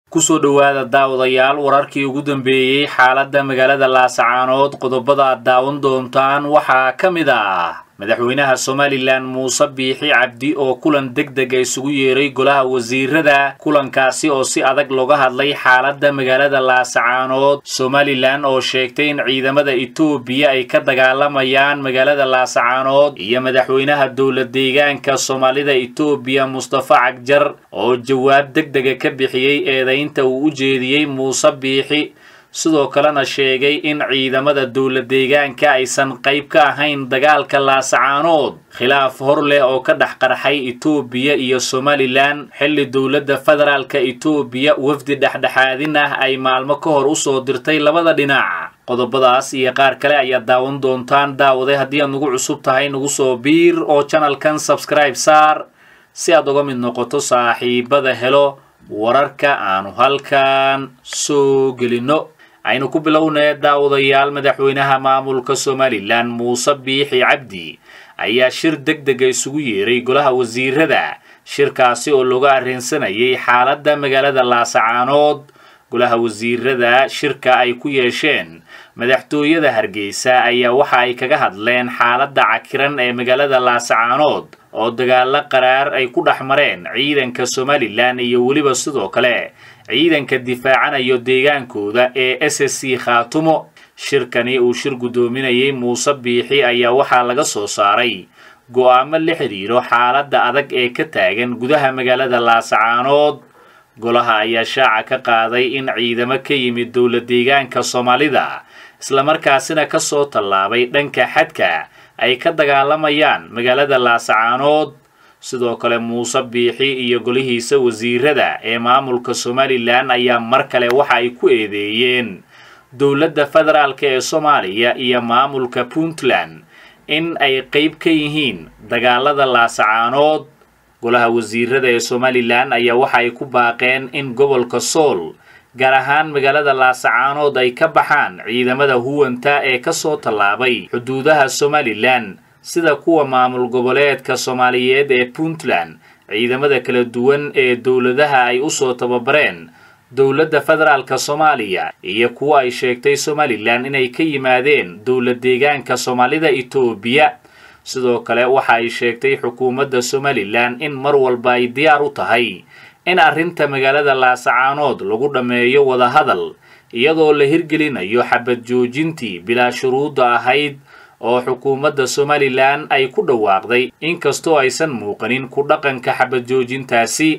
kusoo dhowaada daawadayaal wararkii ugu dambeeyey xaaladda magaalada laasacaanood qodobada aad daawan doontaan waxaa ka mid ah madaxweynaha somalilan muuse biixi cabdi oo kulan deg dega isugu yeeray golaha wasiirada kulankaasi oo si adag looga hadlay xaaladda magaalada laasacaanood somalilan oo sheegtay in ciidamada etoobiya ay ka dagaalamayaan magaalada laasacaanood iyo madaxweynaha dowla deegaanka soomaalida etoobiya mustafa cagjar oo jawaab deg dega ka bixiyey eedaynta uu u jeediyey muuse biixi sidoo kalena sheegay in ciidamada dowla deegaanka aysan qayb ka ahayn dagaalka laasacaanood khilaaf hor leh oo ka dhex qarxay etoobiya iyo somalilan xilli dowladda federaalka etoobiya wafdi dhexdhexaadin ah ay maalmo ka hor usoo dirtay labada dhinac qodobadaas iyo qaar kale ayaad daawan doontaan daawaday haddii aad nagu cusub tahay nagu soo biir oo janalkan sabskribe saar si aad uga mid noqoto saaxiibada helo wararka aanu halkan soo gelinno aynu ku bilownee daawadayaal madaxweynaha maamulka somalilan muuse biixi cabdi ayaa shir deg dega isugu yeeray golaha wasiirada shirkaasi oo looga arrinsanayay xaaladda magaalada laasacaanood golaha wasiirada shirka ay ku yeesheen madaxtooyada hargeysa ayaa waxa ay kaga hadleen xaaladda cakiran ee magaalada laasacaanood oo dagaalo qaraar ay ku dhex mareen ciidanka somalilan iyo weliba sidoo kale ciidanka difaacanayo deegaankooda ee s s c khaatumo shirkani uu shir guddoominayay muuse biixi ayaa waxaa laga soo saaray go'aamo la xidhiiro xaaladda adag ee ka taagan gudaha magaalada laasacaanood golaha ayaa shaaca ka qaaday in ciidamo ka yimid dowla deegaanka soomaalida islamarkaasina ka soo tallaabay dhanka xadka ay ka dagaalamayaan magaalada laasacaanood sidoo kale muuse biixi iyo golihiisa wasiirada ee maamulka somalilan ayaa mar kale waxa ay ku eedeeyeen dowladda federaalk ee soomaaliya iyo maamulka puntland in ay qayb ka yihiin dagaalada laasacaanood golaha wasiirada ee somalilan ayaa waxa ay ku baaqeen in gobolka sool gaar ahaan magaalada laasacaanood ay ka baxaan ciidamada huwanta ee ka soo tallaabay xuduudaha somalilan sida kuwa maamul goboleedka soomaaliyeed ee puntland ciidamada kala duwan ee dowladaha ay u soo tababareen dowladda federaalka soomaaliya iyo kuwa ay sheegtay somalilan inay ka yimaadeen dowla deegaanka soomaalida etoobiya sidoo kale waxa ay sheegtay xukuumadda somalilan in mar walba ay diyaar u tahay in arrinta magaalada laasacaanood lagu dhammeeyo wadahadal iyadoo la hirgelinayo xabad joojintii bilaa shuruudda ahayd oo xukuumadda somalilan ay ku dhawaaqday inkastoo aysan muuqanin ku dhaqanka xabad joojintaasi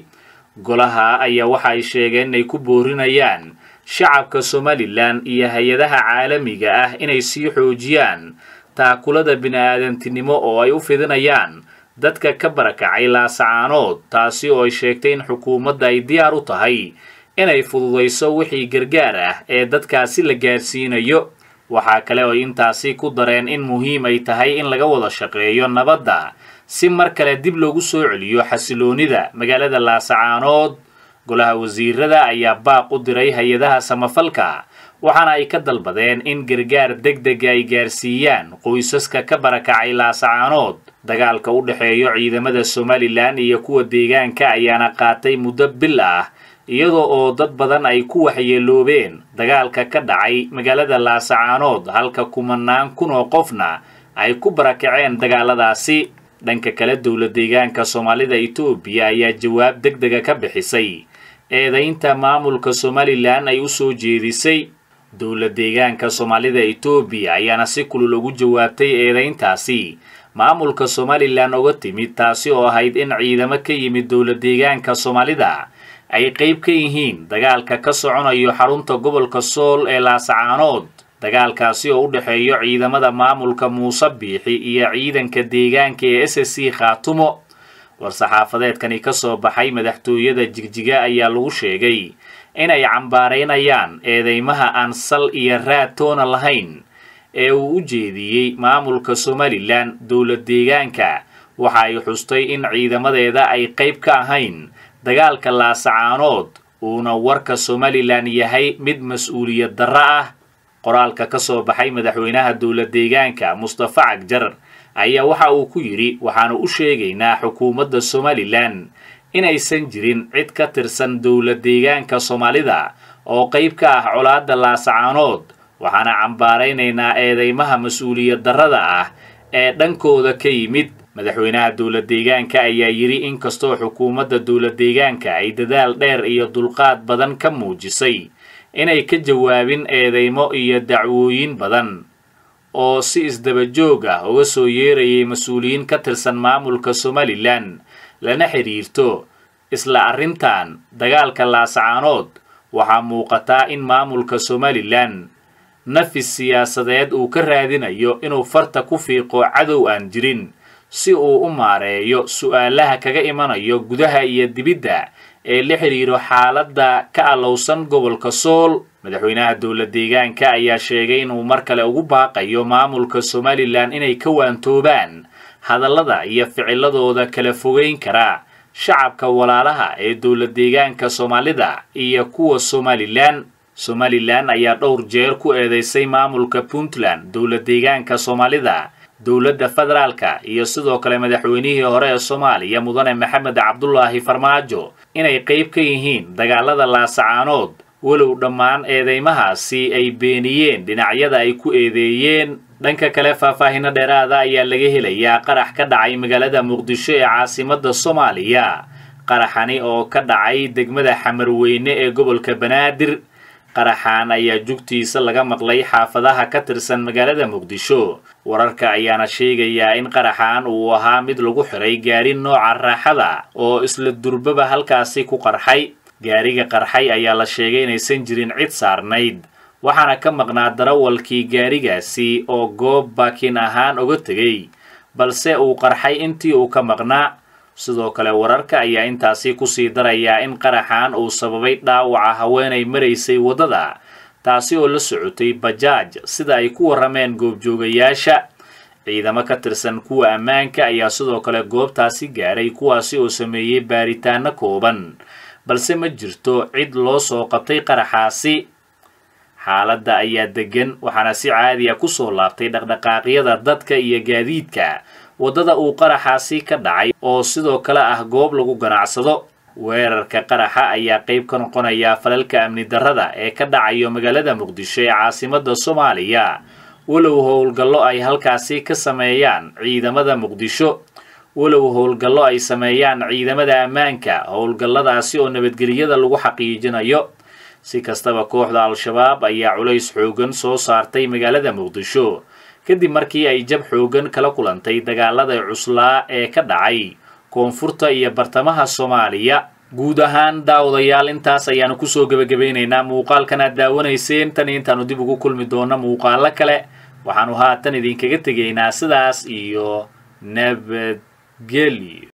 golaha ayaa waxa ay sheegeen inay ku boorinayaan shacabka somalilan iyo hay-adaha caalamiga ah inay sii xoojiyaan taakulada bini-aadantinimo oo ay u fidinayaan dadka ka barakacay laasacaanood taasi oo ay sheegtay in xukuumadda ay diyaar u tahay inay fududayso wixii gargaar ah ee dadkaasi la gaarsiinayo waxaa kale oo intaasi ku dareen in muhiim ay tahay in laga wada shaqeeyo nabadda si mar kale dib loogu soo celiyo xasiloonida magaalada laasacaanood golaha wasiirada ayaa baaq u diray hay-adaha samafalka waxaana ay ka dalbadeen in gargaar deg dega ay gaarsiiyaan qoysaska ka barakacay laasacaanood dagaalka u dhexeeyo ciidamada somalilan iyo kuwa deegaanka ayaana qaatay muddo bil ah iyadoo oo dad badan ay ku waxyeeloobeen dagaalka ka dhacay magaalada laasacaanood halka kumanaan kun oo qofna ay ku barakaceen dagaaladaasi dhanka kale dowla deegaanka soomaalida etoobiya ayaa jawaab deg dega ka bixisay eedaynta maamulka somalilan ay u soo jeedisay dowla deegaanka soomaalida etoobiya ayaana si kulul ugu jawaabtay eedayntaasi maamulka somalilan oga timid taasi oo ahayd in ciidamo ka yimid dowla deegaanka soomaalida ay qayb ka yihiin dagaalka ka soconayo xarunta gobolka sool ee laasacaanood dagaalkaasi oo u dhexeeyo ciidamada maamulka muuse biixi iyo ciidanka deegaanka ee s s c khaatumo war-saxaafadeedkani ka soo baxay madaxtooyada jigjiga ayaa lagu sheegay inay cambaaraynayaan eedeymaha aan sal iyo raad toona lahayn ee uu u jeediyey maamulka somalilan dowla deegaanka waxa ay xustay in ciidamadeeda ay qayb ka ahayn dagaalka laasacaanood uuna warka somalilan yahay mid mas-uuliyad darro ah qoraalka ka soo baxay madaxweynaha dowla deegaanka mustafa cagjar ayaa waxa uu ku yidhi waxaanu u sheegaynaa xukuumadda somalilan inaysan jirin cid ka tirsan dowla deegaanka soomaalida oo qayb ka ah colaadda laasacaanood waxaana cambaaraynaynaa eedeymaha mas-uuliyad darrada ah ee dhankooda ka yimid madaxweynaha dowla deegaanka ayaa yidhi inkastoo xukuumadda dowla deegaanka ay dadaal dheer iyo dulqaad badan ka muujisay inay ka jawaabin eedeymo iyo dacwooyin badan oo si isdaba joog ah uga soo yeerayay mas-uuliyiin ka tirsan maamulka somalilan lana xidhiirto isla arrintan dagaalka laasacaanood waxaa muuqataa in maamulka somalilan nafis siyaasadeed uu ka raadinayo inuu farta ku fiiqo cadow aan jirin si uu u maareeyo su'aalaha kaga imanayo gudaha iyo dibidda ee la xidhiiro xaaladda ka allowsan gobolka sool madaxweynaha dowla deegaanka ayaa sheegay inuu mar kale ugu baaqayo maamulka somalilan inay ka waantoobaan hadallada iyo ficiladooda kala fogeyn kara shacabka walaalaha ee dowla deegaanka soomaalida iyo kuwa somalilan somalilan ayaa dhowr jeer ku eedeysay maamulka puntland dowla deegaanka soomaalida dowladda federaalka iyo sidoo kale madaxweynihii hore ee soomaaliya mudane maxamed cabdulaahi farmaajo inay qayb ka yihiin dagaalada laasacaanood walow dhammaan eedeymahaasi ay beeniyeen dhinacyada ay ku eedeeyeen dhanka kale faahfaahino dheeraada ayaa laga helayaa qarax ka dhacay magaalada muqdisho ee caasimadda soomaaliya qaraxani oo ka dhacay degmada xamarweyne ee gobolka banaadir qaraxan ayaa jugtiisa laga maqlay xaafadaha ka tirsan magaalada muqdisho wararka ayaana sheegayaa in qaraxan uu ahaa mid lagu xiray gaari nooca raaxada oo isla durbaba halkaasi ku qarxay gaariga qarxay ayaa la sheegay inaysan jirin cid saarnayd waxaana ka maqnaa darawalkii gaarigaasi oo goob baakin ahaan uga tegay balse uu qarxay intii uu ka maqnaa sidoo kale wararka ayaa intaasi kusii darayaa in qaraxan uu sababay dhaawaca haweenay maraysay waddada taasi oo la socotay bajaaj sida ay ku warrameen goobjoogayaasha ciidamo ka tirsan kuwa ammaanka ayaa sidoo kale goobtaasi gaaray kuwaasi oo sameeyey baaritaano kooban balse ma jirto cid loo soo qabtay qaraxaasi xaaladda ayaa deggan waxaana si caadiya kusoo laabtay dhaqdhaqaaqyada dadka iyo gaadiidka waddada uu qaraxaasi ka dhacay oo sidoo kale ah goob lagu ganacsado weerarka qaraxa ayaa qayb ka noqonaya falalka amni darrada ee ka dhacayo magaalada muqdisho ee caasimadda soomaaliya walow howlgallo ay halkaasi ka sameeyaan ciidamada muqdisho walow howlgallo ay sameeyaan ciidamada ammaanka howlgalladaasi oo nabadgelyada lagu xaqiijinayo si kastaba kooxda al-shabaab ayaa culays xoogan soo saartay magaalada muqdisho kadib markii ay jab xoogan kala kulantay dagaalada cuslaa ee ka dhacay koonfurta iyo bartamaha soomaaliya guud ahaan daawadayaal intaas ayaanu kusoo gebagabaynaynaa muuqaalkan aad daawanayseen tan intaanu dib ugu kulmi doonno muuqaalo kale waxaanu haatan idinkaga tegaynaa sidaas iyo nabadgelyo